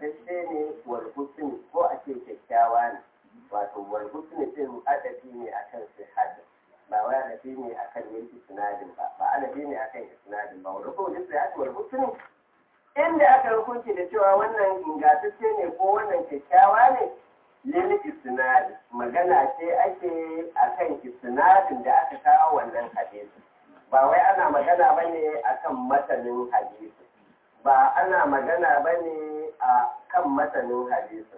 ingantacce ne wal husni ko a ce kyakkyawa ne wato wal husni din adabi ne akan sihhati ba wai adabi ne akan yin isnadin ba ba adabi ne akan isnadin ba wal husni sihhati wal husni inda aka hukunci da cewa wannan ingantacce ne ko wannan kyakkyawa ne lil isnad magana ce ake akan isnadin da aka kawo wannan hadisi ba wai ana magana bane akan matanin hadisi ba ana magana bane a kan matanin hadisi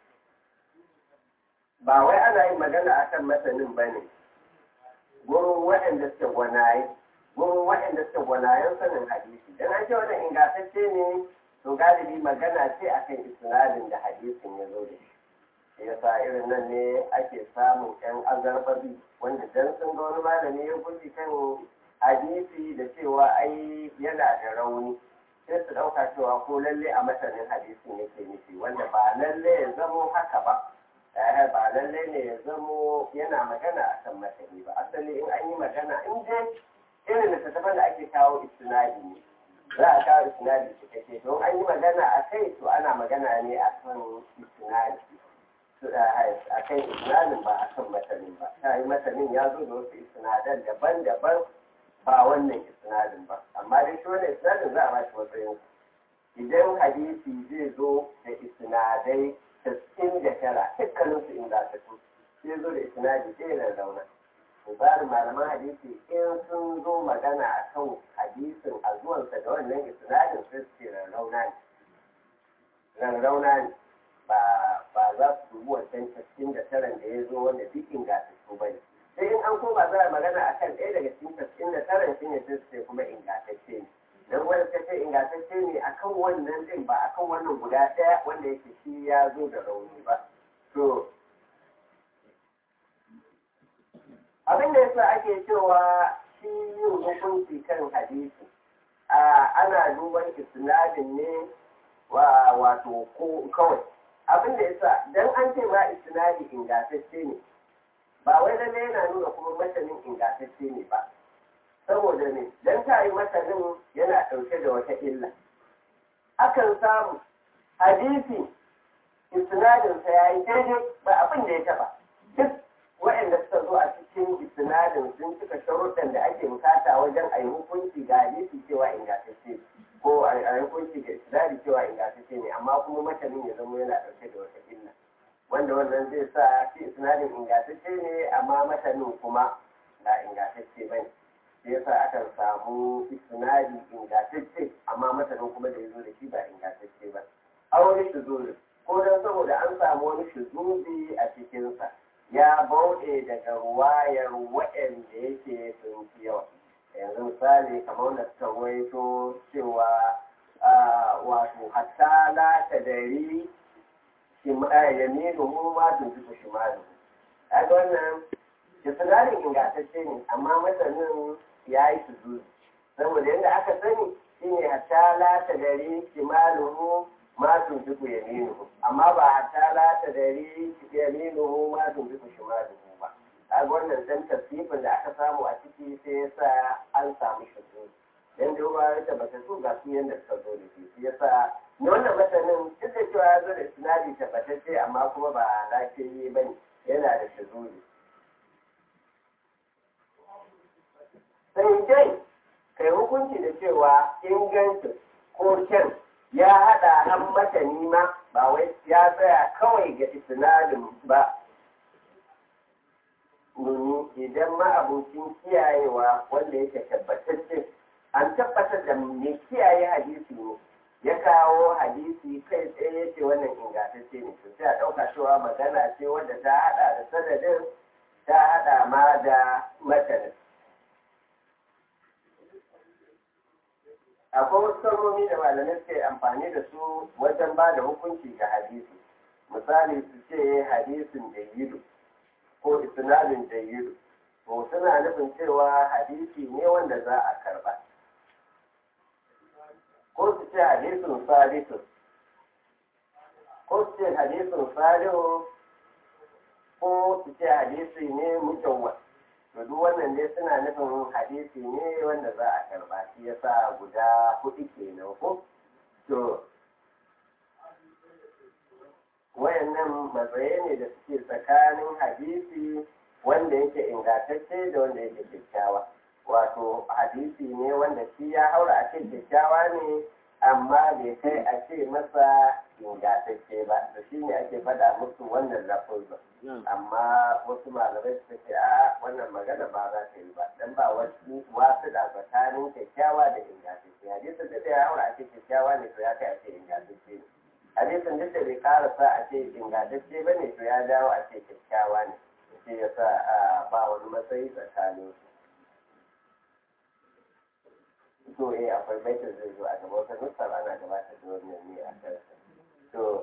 ba wai ana yin magana akan matanin bane gurin waɗanda suke gwanaye gurin waɗanda suke gwanayen sanin hadisi dan an ce wannan ingantacce ne to galibi magana ce akan isnadin da hadisin ya zo da shi yasa irin nan ne ake samun yan azarbabi wanda dan sun ga wani malami ya guji kan hadisi da cewa ai yana da rauni sai su ɗauka cewa ko lalle a matanin hadisin yake nufi wanda ba lalle ya zamo haka ba eh ba lalle ne ya zamo yana magana a kan matani ba asali in an yi magana in dai irin littattafan da ake kawo istinadi ne za a kawo istinadi cikakke don an yi magana a kai to ana magana ne a kan istinadi a kan isnadin ba a kan matanin ba ta yi matanin ya zo da wasu isnadan daban-daban ba wannan isnadin ba amma dai shi wannan isnadin za a ba shi matsayin idan hadisi zai zo da isnadai tas'in da tara dukkanin su ingantattu sai zo da isnadi ɗaya da zauna misalin malaman hadisi in sun zo magana a kan hadisin a zuwansa da wannan isnadin sai su ce rarrauna ne rarrauna ne ba ba za su dubi wancan tas'in da taran da ya zo wanda duk ingantattu ba ne sai in an koma za a magana a kan ɗaya daga cikin tasirin da taran shi ne sai sai kuma ingantacce ne don wanda ta ce ingantacce ne a kan wannan ɗin ba a kan wannan guda ɗaya wanda yake shi ya zo da rauni ba to abin da yasa ake cewa shi yin hukunci kan hadisi ana duban isnadin ne wa wato ko kawai abin da yasa dan an ce ma isnadi ingantacce ne ba wai lalle yana nuna kuma matanin ingantacce ne ba saboda ne dan ta yi matanin yana ɗauke da wata illa akan samu hadisi isnadinsa ya yi daidai ba abin da ya taɓa duk waɗanda suka zo a cikin isnadin sun cika sharuɗan da ake bukata wajen a yi hukunci ga hadisi cewa ingantacce ko a yi hukunci ga isnadi cewa ingantacce ne amma kuma matanin ya zama yana ɗauke da wata illa wanda wannan zai sa shi isnadin ingantacce ne amma matanin kuma ba ingantacce ba ne sai yasa akan samu isnadi ingantacce amma matanin kuma da ya zo da shi ba ingantacce ba aure shuzuri ko don saboda an samu wani shuzubi a cikinsa ya bauɗe daga ruwayar waɗanda yake sun fi yawa yanzu misali kamar wanda suka waito cewa wato hatta la tadari yaminu mu ma tuntuɓe shimalu a ga wannan isnadin ingantacce ne amma masanin ya yi su saboda yadda aka sani shine hatta la ta dari shimaluhu ma tuntuɓe yaminu amma ba hatta la ta dari yaminu ma tuntuɓe shimaluhu ba a ga wannan dan tasifin da aka samu a ciki sai ya sa an samu shigo dan da ruwa ya tabbata su ga su yadda suka zo da shi shi yasa na wannan masanin duk da cewa ya zo da sinadi tabbatacce amma kuma ba lafiyayye ba ne yana da shazuri sai dai kai hukunci da cewa ingancin ko kyan ya haɗa han matani ma ba wai ya tsaya kawai ga isnadin ba domin idan ma abokin kiyayewa wanda yake tabbatacce an tabbatar da mai kiyaye hadisi ne ya kawo hadisi kai tsaye ya ce wannan ingantacce ne to sai a ɗauka cewa magana ce wadda ta haɗa da sanadin ta haɗa ma da matanin akwai wasu kalmomi da malamai suke amfani da su wajen ba da hukunci ga hadisi misali su ce hadisin jayyidu ko isnadin jayyidu to suna nufin cewa hadisi ne wanda za a karba ko su ce hadisin salisun ko su ce hadisin salihu ko su ce hadisi ne mutawwa to duk wannan dai suna nufin hadisi ne wanda za a karba shi yasa guda hudu kenan ko to wayannan matsaye ne da suke tsakanin hadisi wanda yake ingantacce da wanda yake kyakkyawa wato hadisi ne wanda shi ya haura a ce kyakkyawa ne amma bai kai a ce masa ingantacce ba da shi ne ake faɗa musu wannan lafuzin amma wasu malamai suka ce a wannan magana ba za ta yi ba dan ba wasu wasu da tsakanin kyakkyawa da ingantacce hadisin duk da ya haura a ce kyakkyawa ne to ya kai a ce ingantacce ne hadisin duk da bai karasa a ce ingantacce ba ne to ya dawo a ce kyakkyawa ne shi ya sa ba wani matsayi tsakanin su to eh akwai baitin zai zo a gaba wata nusar ana gabatar da wannan ne a kansa to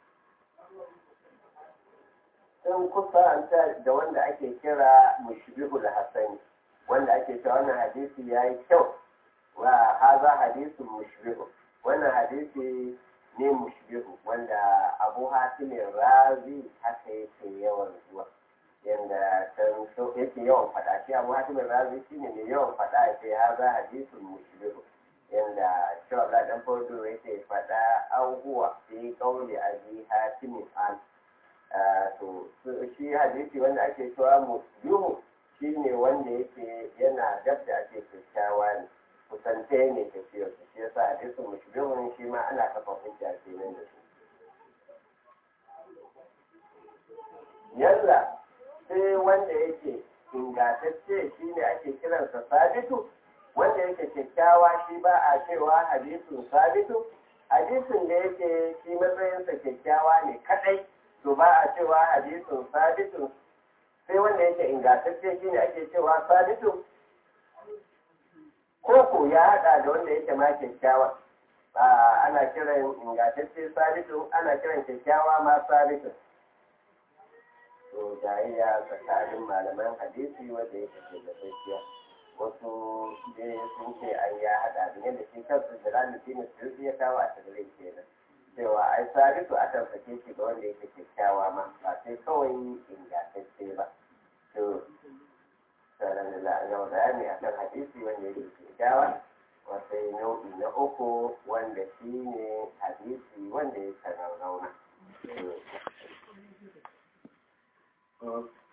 sun kusanta da wanda ake kira mushbihul hasani wanda ake cewa wannan hadisi ya yi kyau wa haza hadisun mushbihu wannan hadisi ne mushbihu wanda abu hatimin razi haka yake yawan zuwa yanda can so yake yawan faɗa shi abu hatimin razi shi ne mai yawan faɗa ya ce haza hadisun mushbihu yanda cewa ga dan farko yake faɗa abubuwa fi kauli abi hatimin an to shi hadisi wanda ake cewa muslimu shi ne wanda yake yana dab da ake kyakkyawa ne kusante ne tafiyar su shi yasa hadisin mushbihun shi ma ana kafa hujja kenan da su yalla sai wanda yake ingantacce shi ne ake kiransa sabitu wanda yake kyakkyawa shi ba a cewa hadisin sabitu hadisin da yake shi matsayinsa kyakkyawa ne kadai to ba a cewa hadisin sabitu sai wanda yake ingantacce shi ne ake cewa sabitu koko ya hada da wanda yake ma kyakkyawa ana kiran ingantacce sabitu ana kiran kyakkyawa ma sabitu to jayayya tsakanin malaman hadisi wanda yake ke da tsakiya wasu dai sun ce an ya hada da yadda shi kansu da ranar dinin su ya kawo a tagarai kenan cewa ai sabitu akan sake shi ga wanda yake kyakkyawa ma ba sai kawai ingantacce ba to sanan da a gama bayani akan hadisi wanda yake kyakkyawa wasai nau'i na uku wanda shi ne hadisi wanda ya rauna.